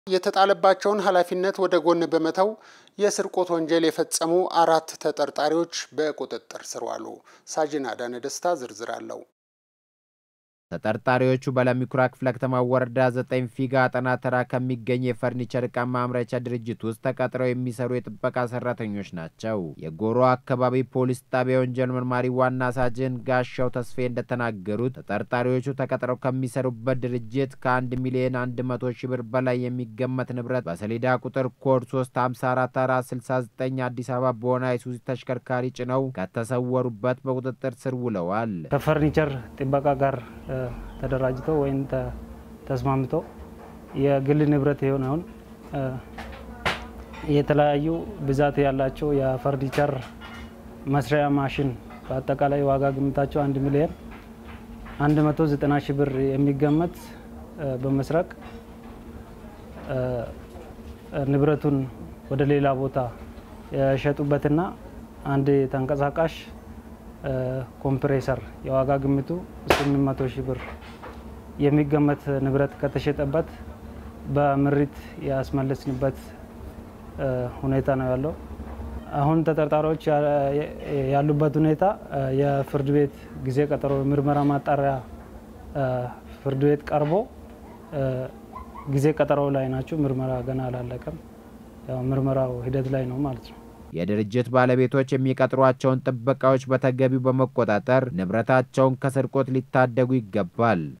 የተጣለባቸውን ኃላፊነት ወደ ጎን በመተው የስርቆት ወንጀል የፈጸሙ አራት ተጠርጣሪዎች በቁጥጥር ስር ዋሉ። ሳጅን አዳነ ደስታ ዝርዝር አለው። ተጠርጣሪዎቹ በለሚ ኩራ ክፍለ ከተማ ወረዳ ዘጠኝ ፊጋ አጠና ተራ ከሚገኝ የፈርኒቸር ዕቃ ማምረቻ ድርጅት ውስጥ ተቀጥረው የሚሰሩ የጥበቃ ሰራተኞች ናቸው። የጎሮ አካባቢ ፖሊስ ጣቢያ ወንጀል መርማሪ ዋና ሳጅን ጋሻው ተስፌ እንደተናገሩት ተጠርጣሪዎቹ ተቀጥረው ከሚሰሩበት ድርጅት ከአንድ ሚሊዮን አንድ መቶ ሺህ ብር በላይ የሚገመት ንብረት በሰሌዳ ቁጥር ኮድ 354469 አዲስ አበባ በሆነ አይሱዚ ተሽከርካሪ ጭነው ከተሰወሩበት በቁጥጥር ስር ውለዋል። ከፈርኒቸር ጥበቃ ጋር ተደራጅቶ ወይም ተስማምቶ የግል ንብረት የሆነውን የተለያዩ ብዛት ያላቸው የፈርኒቸር መስሪያ ማሽን በአጠቃላይ ዋጋ ግምታቸው አንድ ሚሊዮን 190 ሺህ ብር የሚገመት በመስረቅ ንብረቱን ወደ ሌላ ቦታ የሸጡበትና አንድ ተንቀሳቃሽ ኮምፕሬሰር የዋጋ ግምቱ 800 ሺህ ብር የሚገመት ንብረት ከተሸጠበት በምሪት ያስመለስንበት ሁኔታ ነው ያለው። አሁን ተጠርጣሪዎች ያሉበት ሁኔታ የፍርድ ቤት ጊዜ ቀጠሮ ምርመራ ማጣሪያ ፍርድ ቤት ቀርቦ ጊዜ ቀጠሮ ላይ ናቸው። ምርመራ ገና አላለቀም። ያው ምርመራው ሂደት ላይ ነው ማለት ነው። የድርጅት ባለቤቶች የሚቀጥሯቸውን ጥበቃዎች በተገቢው በመቆጣጠር ንብረታቸውን ከስርቆት ሊታደጉ ይገባል።